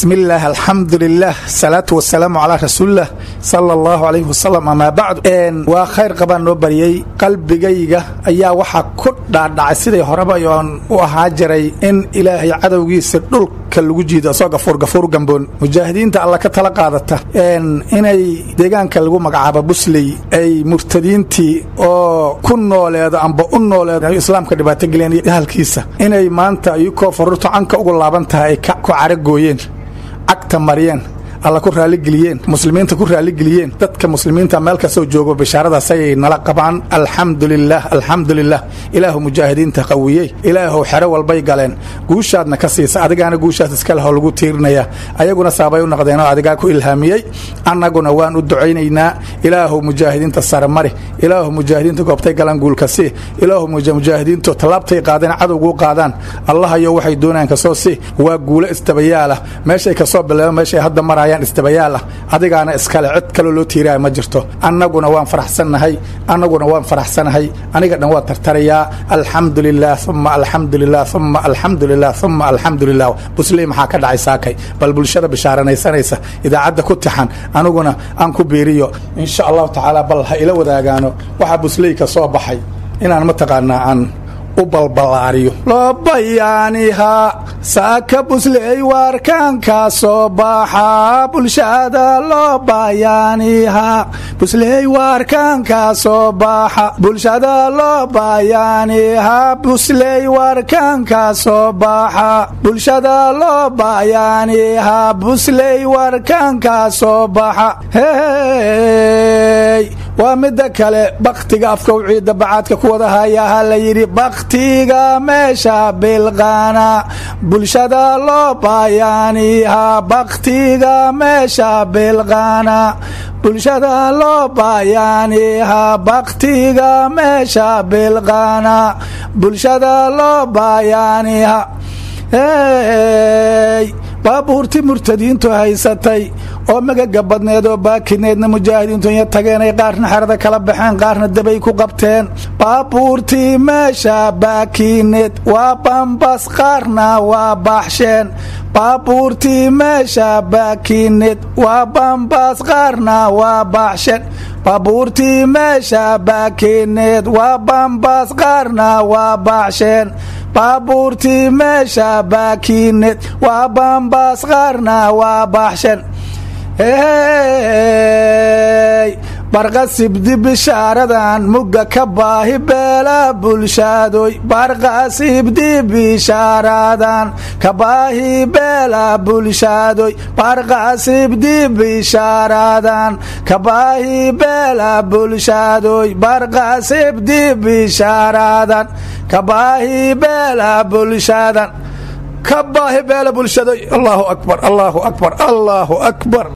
bismi illaah alxamdu lilah salaatu wasalaamu calaa rasuulilah sala allahu alayhi wasalam amaa bacdu waa khayr qabaan noo bariyey qalbigayga ayaa waxaa ku dhaadhacay siday horeba oon u ahaa jiray in ilaahay cadowgiisa dhulka lagu jiido asoo gafuur gafuur gamboon mujaahidiinta alla ka tala qaadata inay deegaanka lagu magacaabo busley ay murtadiintii oo ku nooleedo amba u nooleedo islaamka dhibaato geliyeen ahalkiisa inay maanta iyukoo faruurta canka ugu laaban tahay ay ku caragooyeen cagta mariyeen alla ku raaligeliyeen muslimiinta ku raaligeliyeen dadka muslimiinta meel kastoo joogo bishaaradaas ayay nala qabaan alxamdulilah alxamdulilah ilaahu mujaahidiinta qawiyey ilaahu xero walbay galeen guushaadna ka siisa adigaana guushaas iska lehoo lagu tiirinaya ayaguna saabay u noqdeenoo adigaa ku ilhaamiyey annaguna waan u ducaynaynaa ilaahu mujaahidiinta sare mari ilaahu mujaahidiinta goobtay galaan guulka sii ilaahu mujaahidiintu tallaabtay qaadeen cadowguu qaadaan allahayo waxay doonayaan kasoo si waa guulo istabayaalah meeshay kasoo bileebo meeshay hadda marayaan istabayaal ah adigaana iskale cid kaloo loo tiiraya ma jirto annaguna waan faraxsannahay annaguna waan faraxsanahay aniga dhan waa tartarayaa alxamdu lilah uma alxamdu lilah uma alxamdu lilah uma alxamdu lilah busley maxaa ka dhacay saakay bal bulshada bishaaranaysanaysa idaacadda ku tixan aniguna aan ku biiriyo insha allahu tacaala bal ha ila wadaagaano waxaa busley ka soo baxay inaan mataqaanaa aan u balbalaariyo loo bayaanihaa saaka busley waarkaanka soo baxa bulshada loo bayaanihaa busley waarkaanka soo baxa bulshada loo bayaanihaa busley waarkaanka soo baxa bulshada loo bayaanihaa busley waarkaanka soo baxa hey waa midda kale bakhtiga afkow ciidda bacaadka ku wada hayaha la yidhi bakhtiga meesha bilqaana bulshada loo bayaanihaa bakhtiga meesha bilqaana bulshada loo bayaanihaa bakhtiga meesha bilqaana bulshada loo bayaanihaa hey baabuurtii murtadiintu haysatay oo magaga badneed oo baakineedna mujaahidiintu inya tageenay qaarna xerada kala baxeen qaarna dabay ku qabteen baabuurtii meesha baakineed waa bambas qaarna waa baxsheen baabuurtii meesha baakineed waa bambas qaarna waa baxsheen baabuurtii meesha baakineed waa bambas qaarna waa baxsheen baabuurtii meesha baakineed waa bambaas qaarna waa baxshan hey barqasibdi bishaaradan mugga ka baahi beela bulshaadoy barqasibdi bishaaradan ka baahi beela bulshaadoy barqasibdi bishaaradan ka baahi beela bulshaadoy barqasibdi bishaaradan ka baahi beela bulshaadan ka baahi beela bulshadoy allahu akbar allahu akbar allahu akbar